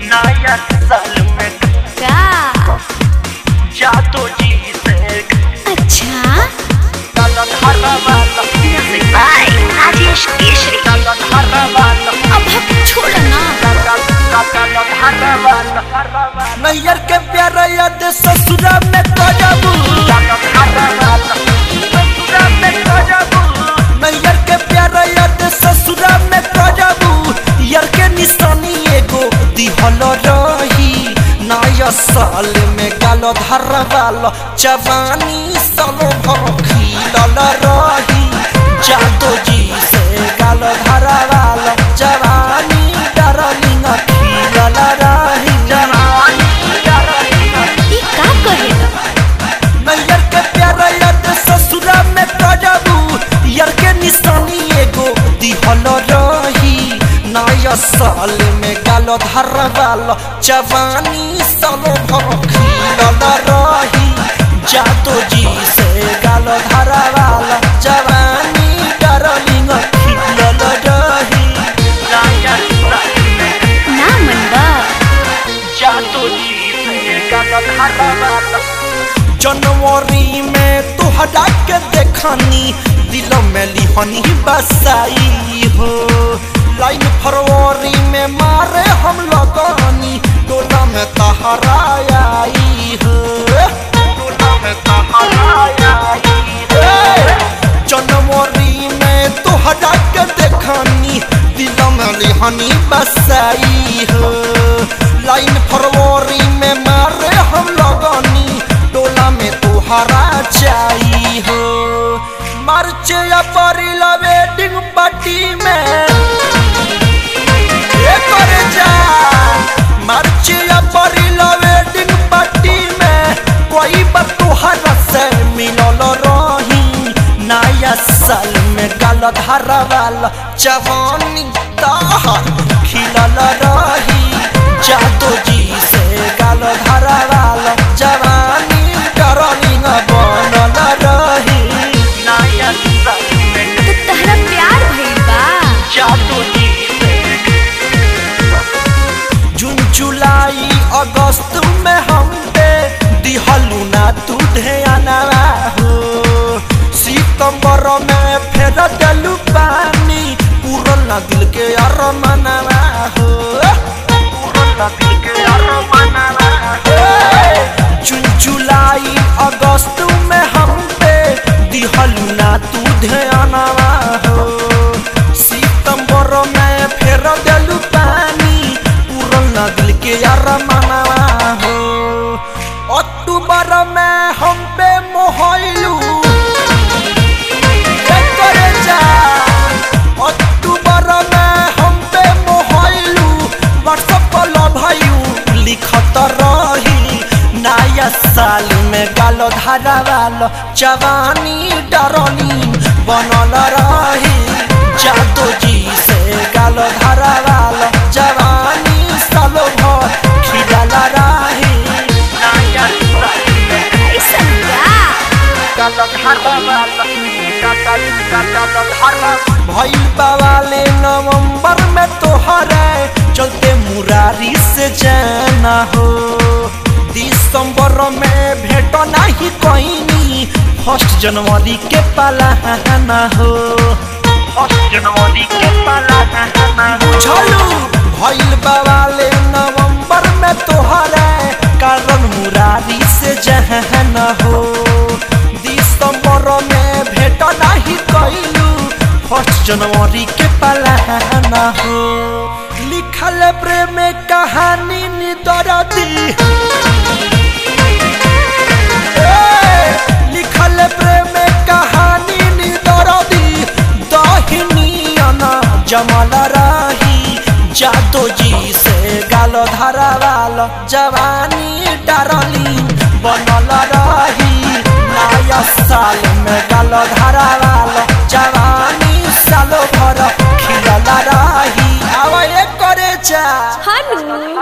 नया साल में का जादू जी से अच्छा गलत हरा वाला म्यूजिक बाय राजेश केशरी गलत हरा वाला अब हम छोड़ ना गलत हरा वाला नैयर के प्यार याद ससुरा में करबू गलत हरा वाला ससुरा में गजबू नैयर के प्यार याद ससुरा में करबू यार के निशानी एगो दिहल रही नया साल में गालो धरवाल जवानी सालो भर खिलल रही जादू जी से गालो धरवाल जवानी डरलिंग खिलल रही जवानी डरलिंग ई का कहेगा नैयर के प्यार याद ससुरा में करबू यार के निशानी एगो दिहल रही नया साल में गालो धरवाल जवानी सालो भर खिलल रही जादू जी से गालो धरवाल जवानी डरलिंग खिलल रही नया साल में ना मनबा जादू जी से गलत हरा वाला जनवरी में तुहरा के देखनी दिल में लिहनी बसाई हो लाइन फरवरी में मारे हम लगनी टोला में तहरा आई हो टोला में तहरा आई ए, जनवरी में तुहरा के देखनी दिल में लिहनी बसाई हो लाइन फरवरी में मारे हम लगनी टोला में तुहरा जाई हो मार्च अप्रैल वेडिंग पार्टी में ए करे जा मार्च अप्रैल वेडिंग पार्टी में कोई बार तुहरा से मिलल रही नया साल में गाल धरवाल जवानी ताहर खिलल रही जादू जी से गाल धरवाल जवानी डरलिंग बनल रही नया साल में तो तहरा प्यार भइल बा जादू जी से जून जुलाई अगस्त में हम पे दिहलू ना तू ध्यानवा हो सितंबर में फेर डलू पानी पूरल ना दिल के अरमनवा हो पूरा दिल के अरमानवा जून जुलाई अगस्त में हम पे दिहलू ना तू ध्यानवा हो सितंबर में फेर डलू पानी पूरल ना दिल के अरमनवा हो अक्टूबर में हम पे मोहलू करे जा अक्टूबर में हम पे मोहलू व्हाट्सएप पर लभायू लिखत रही नया साल में गालो धारावाल जवानी डरनी बनल रही जादू जी से गालो धारावाल जवानी सालो भर खिलल रही नया साल में ऐसा का गलत हरा वाला गलत गलत हरा भइल बावाले नवंबर में तोहरे चलते मुरारी से जाना हो दिसंबर में भेट नहीं कहीं फर्स्ट जनवरी के पलाना हो फर्स्ट जनवरी के पाला बुझलू भइल बावाले नवंबर में तोहरे कारण मुरारी से जहन हो दिसंबर में भेट नहीं कैलू फर्स्ट जनवरी के पलाना हो लिखल प्रेम कहानी निदरदी ए, लिखल प्रेम कहानी निदरदी दहिनियना जमल रही जादू जी से गाल धरावाल जवानी डरली बनल रही नया साल में गाल धरावाल जवानी सालो भर खिलल रही आवा करे जा हनु